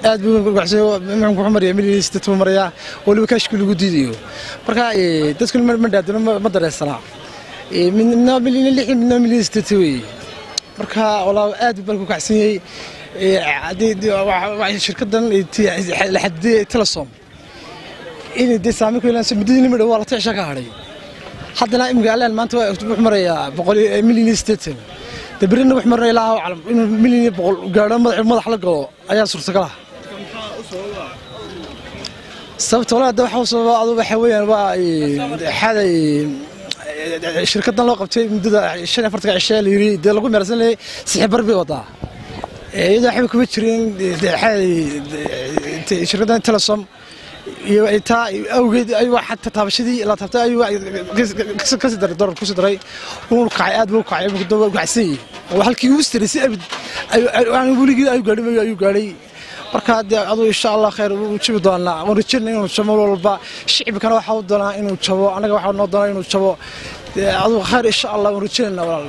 aad buu wuxuu maraya milyan buu marayaa waliba kaashkii lagu diidayo marka dadkuna ma dhaadino ma dareensanaa midna milyan lix midna milyan sideed weeye marka walaa aad buu balku kacsan yahay shirkadan la xadidiyay telesom inay dee saameyn ku yeelanayso muddadii nima dhow waa la ticisha ka hadhay haddana imika alaan maanta wuxuu marayaa boqol milyan iyo siddeetan dee berrina wuxuu maraya ilaa calam inuu milyan iyo boqol gaadho madax la galo ayaa suurtagal ah sababta walaa de waxa sababa adu waxa weeyaan waa xaday shirkadan loo qabtay muddada shan iyo afartanka cishe la yiri dee lagu meersan leeyay sixi bar bay wadaa iyadoo waxba kuma jirin shirkadan telesom iyo taa awgeed ayuu xataa taabashadii la taabtay ayuu kasii daray dolar kusii daray uu kacay aad buu kacay uu kacsan yahay halkii ugu sarreysay abid aan weligii ayuu gaadhay ayuu gaadhay marka dee aduu insha allah khayr uu jabi doonaa waan rajayna inuu jabo mar walba shicibkana waxaa u doonaa inuu jabo annaga waxaa noo doonaa inuu jabo aduu khayr insha allah waan rajaynayna walaal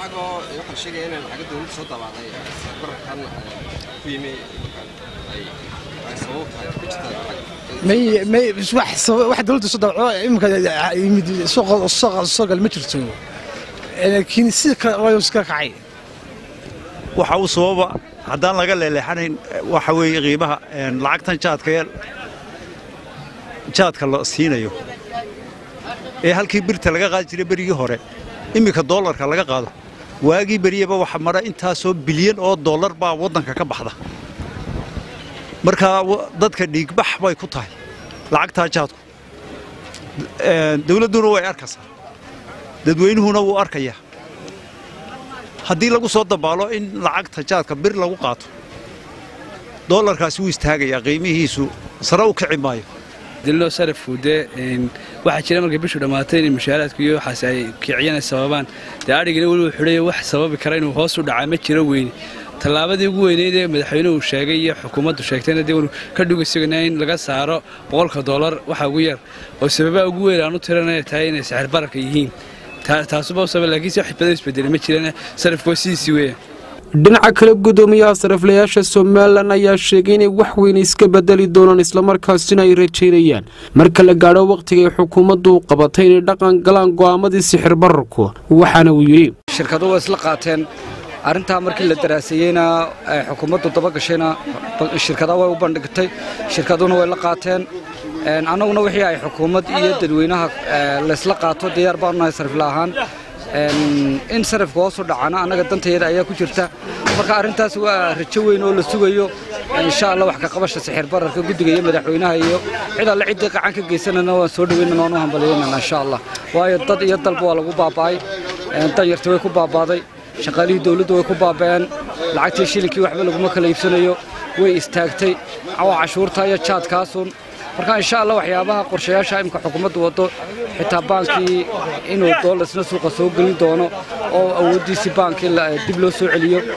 wax dowladda soo dabco imika yimid soo gal ma jirto laakiin sida kale waa iska kacay waxa uu sababa haddaan laga leeleexanayn waxa weeye qiimaha lacagtan jaadka jaadka la siinayo ee halkii birta laga qaadi jiray berigii hore iminka doolarka laga qaado waagii beriyaba waxa mara intaasoo bilyan oo doolar baa waddanka ka baxda markaa dadka dhiigbax bay ku tahay lacagtaa jaadku dawladduna way arkaysaa dadweynuhuna wuu arkayaa haddii lagu soo dabaalo in lacagta jaadka bir lagu qaato doolarkaasi wuu istaagayaa qiimihiisu sare u kici maayo dillo sarafku dee waxaa jira markay bishu dhammaatay inay mushaaraadku iyo waxaas ay kiciyana sababaan dee adhigina weliba xidhayo wax sababi kara inuu hoos u dhacaa ma jiro weyne tallaabadii ugu weyneyd ee madaxweynuhu sheegay iyo xukuumaddu sheegtayna dee wanu ka dhugaysagana in laga saaro boqolka doolar waxa ugu yar oo sababaa ugu weyn aan u tiranaya tahay inay saxir bararka yihiin taasuba u sabab laakiinse wax badan isbedelay ma jirana sarafku waa sidiisii weeyaan dhinaca kale guddoomiyaha sariflayaasha somalilan ayaa sheegay inay wax weyn iska bedeli doonaan islamarkaasina ay rajaynayaan marka la gaadho wakhtigay xukuumaddu qabatay inay dhaqan galaan go'aamadii sixir bararku waxaana uu yidhi shirkadu waa isla qaateen arrintaa markii la daraaseeyeyna xukuumaddu dabagashayna shirkadaha way u bandhigtay shirkaduna way la qaateen annaguna wixii ay xukuumad iyo dadweynaha laysla qaato diyaar baanu nahay sarifla ahaan in sarifka hoosu dhacana annaga dantayada ayaa ku jirta marka arrintaas waa rajo weyn oo la sugayo insha allah wax ka qabasha sixir bararka guddiga iyo madaxweynaha iyo cid alle ciddii qacan ka geysanana waan soo dhaweynana waan u hambalyeynana insha allah waayo dad iyo dalba waa lagu baaba'ay danyartii way ku baabaaday shaqaalihii dawladdu way ku baaba'een lacagtii shilinkii waxba laguma kala iibsanayo way istaagtay cawa cashuurta iyo jaadkaasun marka insha allah waxyaabaha qorshayaasha imika xukuumaddu waddo xitaa baankii inuu doolasna suuqa soo gelin doono oo awooddiisii baankii dib loo soo celiyo